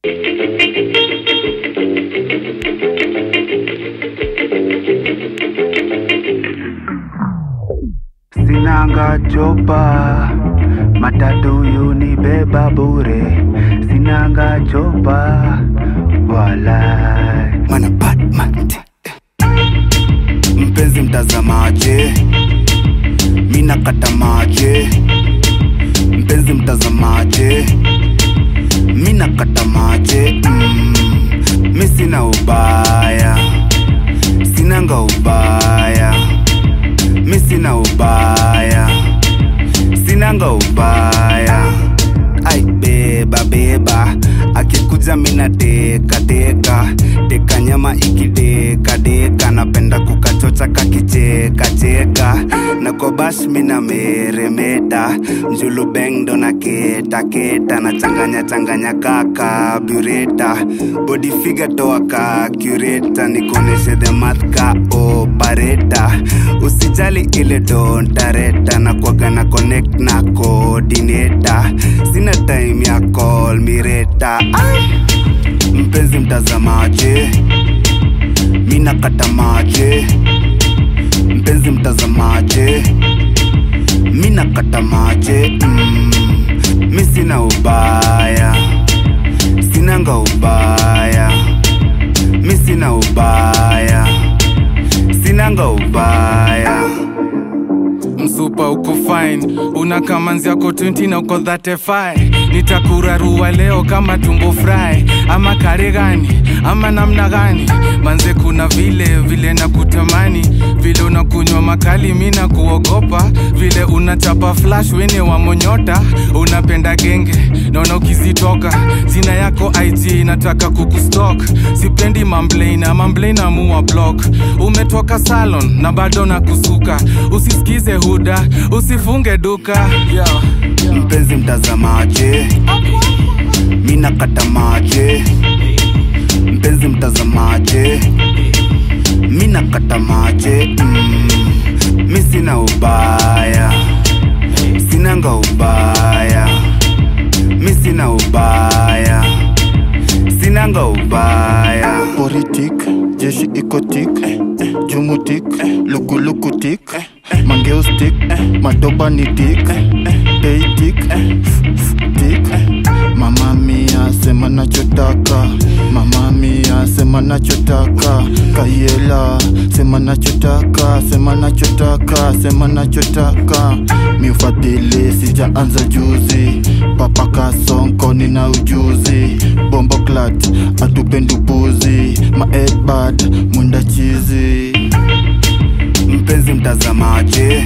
Sinanga chopa matatu yunibeba bure, sinanga chopa wala mana Batman. Mpenzi mtazamaje, mina kata maje. Mpenzi mtazamaje, mina kata maje. Mm, mi sina ubaya, sinanga ubaya mi sina ubaya sinanga ubaya ai beba beba akikuja mina teka teka teka nyama ikideka deka napenda kukachocha kakicheka cheka na kobash mina meremeta njulu bengdo na keta keta na changanya changanya kaka bureta body figure toa ka cureta nikoneshe the math ka opareta usijali ile dontareta na kwaga na connect na coordinator sina time ya call mireta mpenzi mtazamaje mina kata maje mpenzi mtazamaje mina kata maje mm, mi sina ubaya sinanga ubaya mi sina ubaya sinanga ubaya msupa uko fine una kamanzi yako 20 na uko 35 nitakurarua leo kama tumbo fry ama kare gani ama namna gani manze kuna vile vile na kutamani vile unakunywa makali mi na kuogopa vile unachapa flash wene wa monyota unapenda genge naona ukizitoka jina yako ig nataka kukustok sipendi mamblena mamblena muwa block umetoka salon na bado na kusuka usisikize huda usifunge duka yeah. mpenzi mtazamaje mina kata maje mpenzi mtazamaje mina kata maje mm, mi sina ubaya sinanga ubaya mi sina ubaya sinanga ubaya politik jeshi ikotik jumutik lukulukutik mangeustik madoba ni tik peitik tik mama mia sema nachotaka mama mia sema nachotaka kayela sema nachotaka sema nachotaka sema nachotaka miufadhili sijaanza juzi papa kasonko nina ujuzi bombo clat atupendupuzi maedbad mwenda chizi mpenzi mtazamaje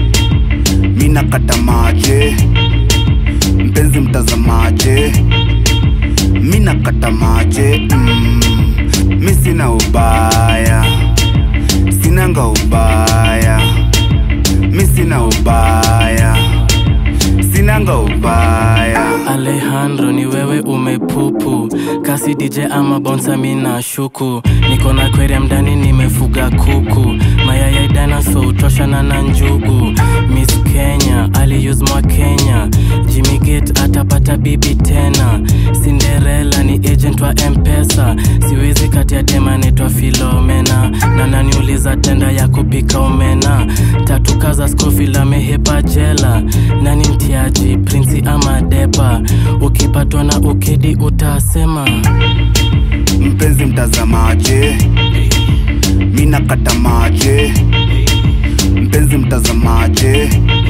mina kata maje mpenzi mtazamaje mina kata maje mm, mi sina ubaya sinanga ubaya mi sina ubaya sinanga ubaya Alejandro ni wewe umepupu kasi DJ ama bonsa mina shuku niko na aquarium ndani nimefuga kuku mayaya dinosaur utoshana na njugu Miss Kenya aliuse mwa Kenya Jimmy Gate atapata bibi tena Cinderella ni agent wa Mpesa siwezi kati ya dema naitwa Filomena na naniuliza tenda ya kupika omena tatu kaza Scofield amehepa jela nani mtiaji prinsi ama depa ukipatwa na ukedi utasema mpenzi mtazamaje mina kata maje mpenzi mtazamaje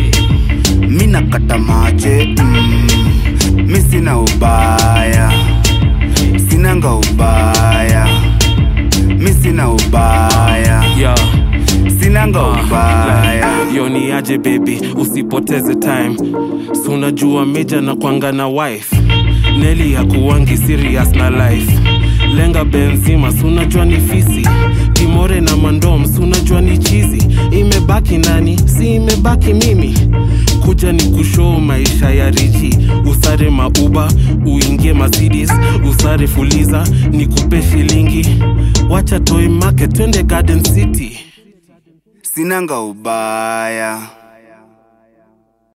mina kata maje mm, mi sina ubaya sinanga ubaya mi sina ubaya yeah. sinanga ubaya yo ni aje baby usipoteze time si unajua meja na kwanga na wife neli ya kuwangi serious na life lenga benzima si unajua ni fisi kimore na mandom si unajua ni chizi imebaki nani si imebaki mimi kuja ni kushoo maisha ya richi usare mauba uingie mercedes usare fuliza nikupe shilingi wacha toi market twende garden city sinanga ubaya